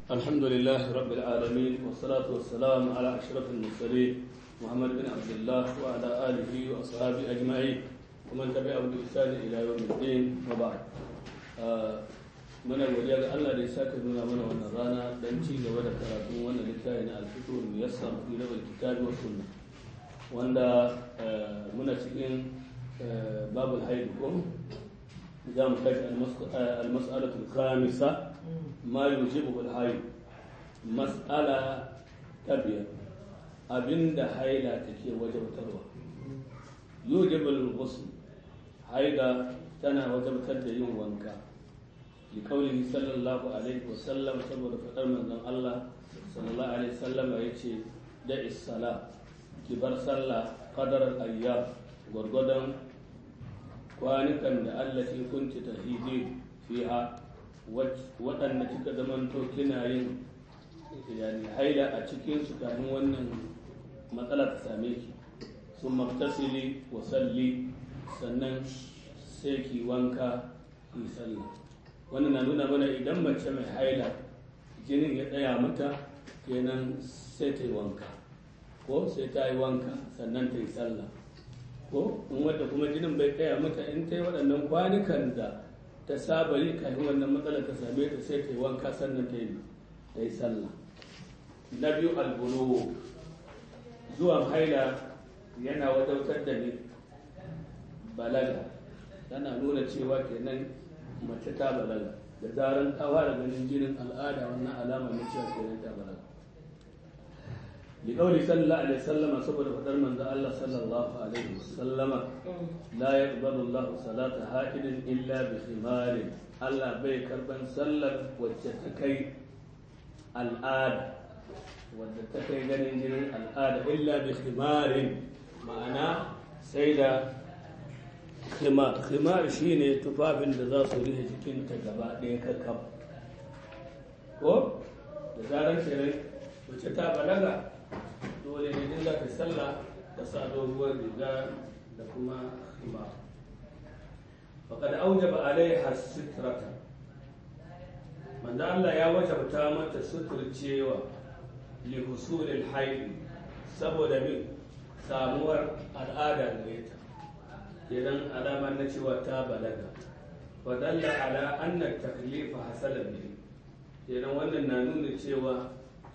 الحمد لله رب العالمين والصلاة والسلام على أشرف المرسلين محمد بن عبد الله وعلى آله وأصحابه أجمعين ومن تبعهم بإحسان إلى يوم الدين وبعد muna godiya ga Allah da ya saka nuna mana wannan rana dan ci gaba da karatun wannan littafi na al-fiqh muyassar fi rawal kitab wa sunna wanda muna cikin babul haid ko za mu tashi al-mas'alatu al-khamisa ma yujibu al-haid mas'ala ta biyar abinda haila take wajabtarwa yujibu al-ghusl haida tana wajabtar da yin wanka لقوله صلى الله عليه وسلم saboda faɗar manzon Allah sallallahu alaihi wasallam yace da is-sala ki bar sallah qadar al-ayyam gurgudan kwanukan da Allah ke kunci tahidi fiha waɗanda kika zamanto kina yin yani haila a cikin su kafin wannan matsala ta same ki sun maktasili wa salli sannan sai ki wanka ki sallah wannan na nuna mana idan mace mai haila jinin ya tsaya mata kenan sai ta yi wanka ko sai ta yi wanka sannan ta yi sallah ko in wadda kuma jinin bai tsaya mata in ta yi waɗannan kwanukan da ta saba yi kafin wannan matsalar ta same ta sai ta yi wanka sannan ta yi ta yi sallah na biyu albulu zuwan haila yana wadautar da ni balaga tana nuna cewa kenan mace ta balaga da zaran ta fara ganin jinin al'ada wannan alama na cewa kenan ta balaga bi qawli sallallahu alaihi wasallama saboda fadar manzo Allah sallallahu alaihi wasallama la yaqbalu Allah salata haidin illa bi khimarin Allah bai karban sallar wacce ta kai al'ada wadda ta kai ganin jinin al'ada illa bi khimarin ma'ana sai da khimar khimar shine tufafin da za su rufe jikinta gaba ɗaya kakkab ko da zaran shirin wacce ta balaga dole ne din za ta sallah ta sa doguwar riga da kuma khimar faqad aujaba alaiha sitrata manzo Allah ya wajabta mata suturcewa li husulil haid saboda min samuwar al'ada gare ta idan alamar na cewa ta balaga wadalla ala anna taklifa hasala ne idan wannan na nuna cewa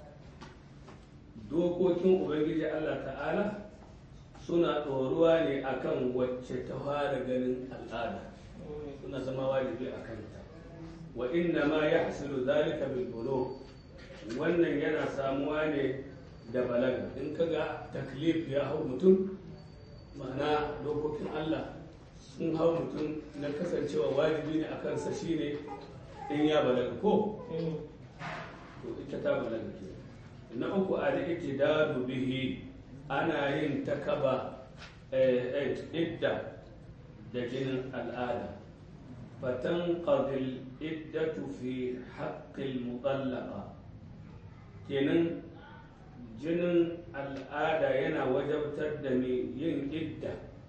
dokokin ubangiji Allah ta'ala suna ɗoruwa ne akan wacce ta fara ganin al'ada suna zama wajibi a kanta wa inna ma ya hasilu zalika bil bulu wannan yana samuwa ne da balaga in kaga taklif ya hau mutum ma'ana dokokin Allah sun hau mutum na kasancewa wajibi ne a kansa shine in ya balaga ko to ita ta balaga ke na uku a da ake dadu bihi ana yin takaba idda da jinin al'ada fatan qadil iddatu fi haqqil mutallaqa kenan jinin al'ada yana wajabtar da mai yin idda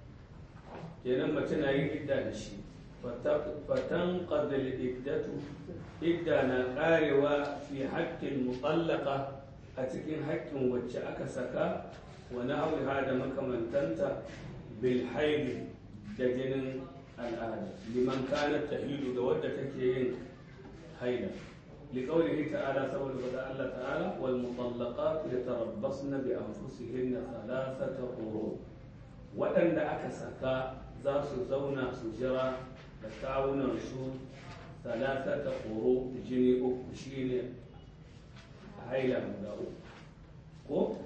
kenan mace na yin idda da shi fatan qadal iddatu idda na karewa fi haƙƙin mutallaka a cikin haƙƙin wacce aka saka wa na'awiha da makamantanta bil haidi da jinin al'ada liman kanat tahidu ga wadda take yin haida لقوله تعالى سبحانه وتعالى الله تعالى والمطلقات يتربصن بأنفسهن ثلاثة قروء وأن أكسكا ذات زونا سجرا تكاونا سو ثلاثة قروء جني أكشين هيلا مداو ko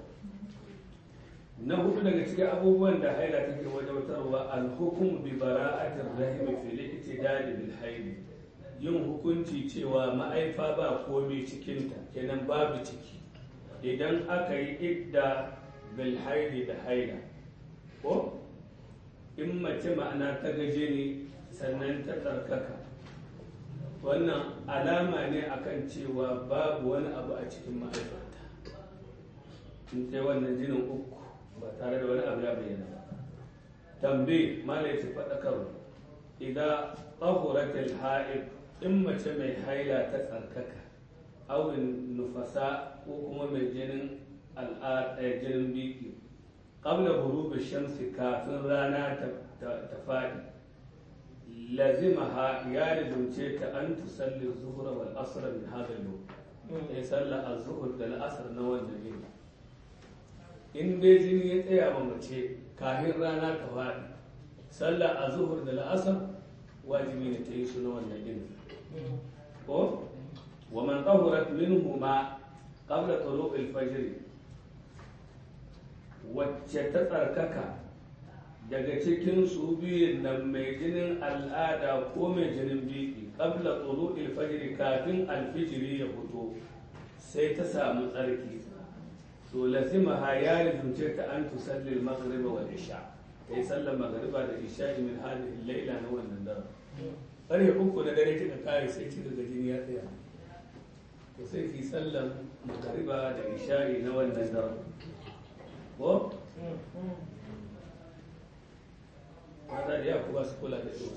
na hudu daga cikin abubuwan da haila take wajautarwa al-hukm bi bara'atir rahim fil i'tidal bil haid yin hukunci cewa ma'aifa ba komai cikinta kenan babu ciki idan aka yi idda bil haidi da haila ko in mace ma'ana ta gaje ne sannan ta tsarkaka wannan alama ne akan cewa babu wani abu a cikin ma'aifarta in sai wannan jinin uku ba tare da wani abu ya bayyana ba tambayi malai ta faɗakarwa idan tahuratul ha'id in mace mai haila ta tsarkaka awin nufasa ko kuma mai jinin al'ada jinin biki qabla ghurubi shamsi kafin rana ta faɗi lazimaha ya lazumce ta an tusalli zuhra wal asr min hadha al ya salla az-zuhr da al-asr na wannan yini in dai jini ya tsaya ma mace kafin rana ta faɗi sallah a zuhur da la'asar wajibi ne ta yi su na wannan yini ko wa man tahurat minhuma qabla tulu'il fajr wacce ta tsarkaka daga cikin su biyun nan mai jinin al'ada ko mai jinin biki qabla tulu'il fajr kafin alfijiri ya fito sai ta samu tsarki to lazimaha ya lizumce ta an tusalli al-maghrib wal isha kai sallar magariba da isha min hadhihi layla na wannan dare ƙarfe uku na dare kika kare sai kika ga jini ya tsaya to sai ki sallar magariba da isha na wannan dare ko mata da yaku ba su kula da su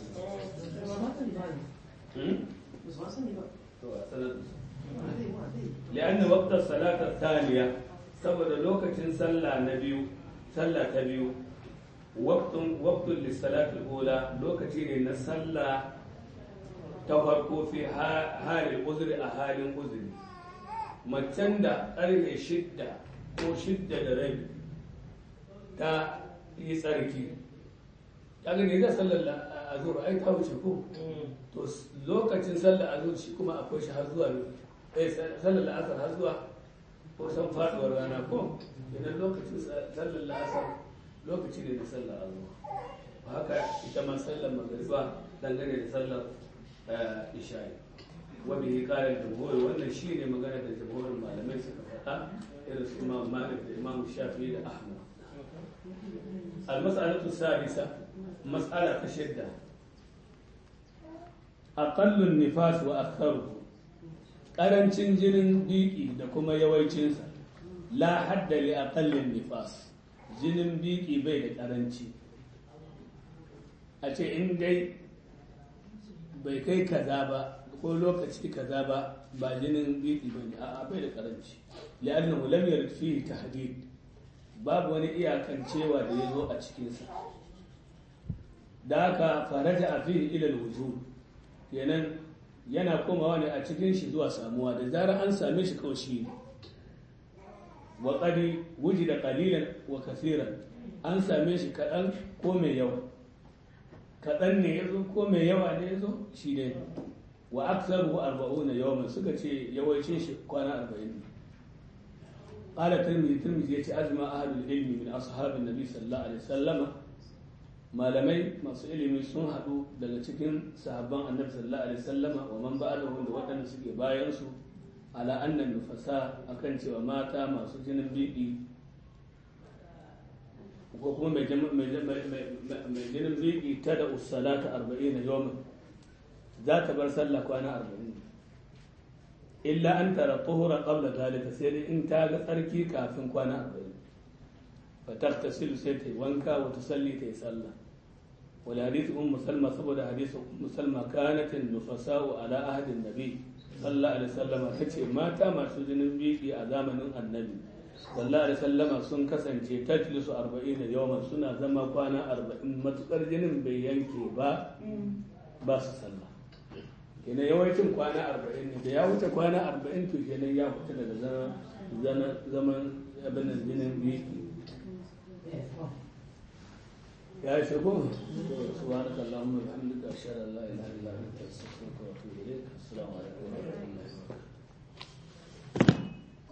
to a sanar لأن وقت الصلاة الثانية saboda lokacin sallah na biyu sallah ta biyu waqtun waqtun lis-salati ula lokaci ne na sallah ta farko fi halin uzuri a halin uzuri macen da ƙarfe shidda ko shidda da rabi ta yi tsarki ta gani da sallar azur ai ta wuce ko to lokacin sallar azur shi kuma akwai shi har zuwa eh sallar asar har zuwa ko san faduwar rana ko idan lokacin sallar la'asar lokaci ne da sallar azuwa haka ita ma sallar magariba dangane da sallar isha'i wanda ya kare jamhuri wannan shi ne magana da jamhurin malamai suka faɗa irin su imam malik da imam shafi da ahmad al-mas'alatu sadisa mas'ala ta shidda aqallun nifas wa aktharuhu ƙarancin jinin biki da kuma yawancinsa la hadda li aqallin nifas jinin biki bai da ƙaranci a ce in dai bai kai kaza ba ko lokaci kaza ba ba jinin biki ba ne a'a bai da ƙaranci li'annahu lam yarid fihi tahdid babu wani iyakancewa da ya zo a cikinsa da haka faraja a fihi ila al-wujud kenan yana komawa ne a cikin shi zuwa samuwa da zarar an same shi kawai shi ne wa qadi wujida qalilan wa kaseeran an same shi kaɗan ko mai yawa kaɗan ne yazo ko mai yawa ne yazo shi ne wa aktsaru arba'una yawman suka ce yawancin shi kwana 40 ne qala tirmidhi tirmidhi yace ajma ahlul ilmi min ashabin nabi sallallahu alaihi wasallama malamai masu ilimi sun haɗu daga cikin sahabban annabi sallallahu alaihi wasallama wa man ba'adahu da waɗanda suke bayan su ala annan nufasa akan cewa mata masu jinin bibi ko kuma mai jinin bibi ta da usalata arba'in yawman za ta bar sallah kwana arba'in illa an tara tuhura qabla zalika sai dai in ta ga tsarki kafin kwana arba'in fa taktasilu sai ta yi wanka wa tusalli ta yi sallah والحديث أم سلمة سبب حديث أم سلمة كانت النفساء على عهد النبي صلى الله عليه وسلم تشي ما تام سجن بيكي أزامن النبي صلى الله عليه وسلم سن كسن تجلس أربعين يوما سنة زما كوانا أربعين متقر جنن بيانكي با بس صلى kenan yawancin kwana arba'in ne da ya wuce kwana arba'in to kenan ya fita daga zaman abin jinin biki يا شكو سبحانك اللهم وبحمدك اشهد ان لا اله الا انت استغفرك واتوب اليك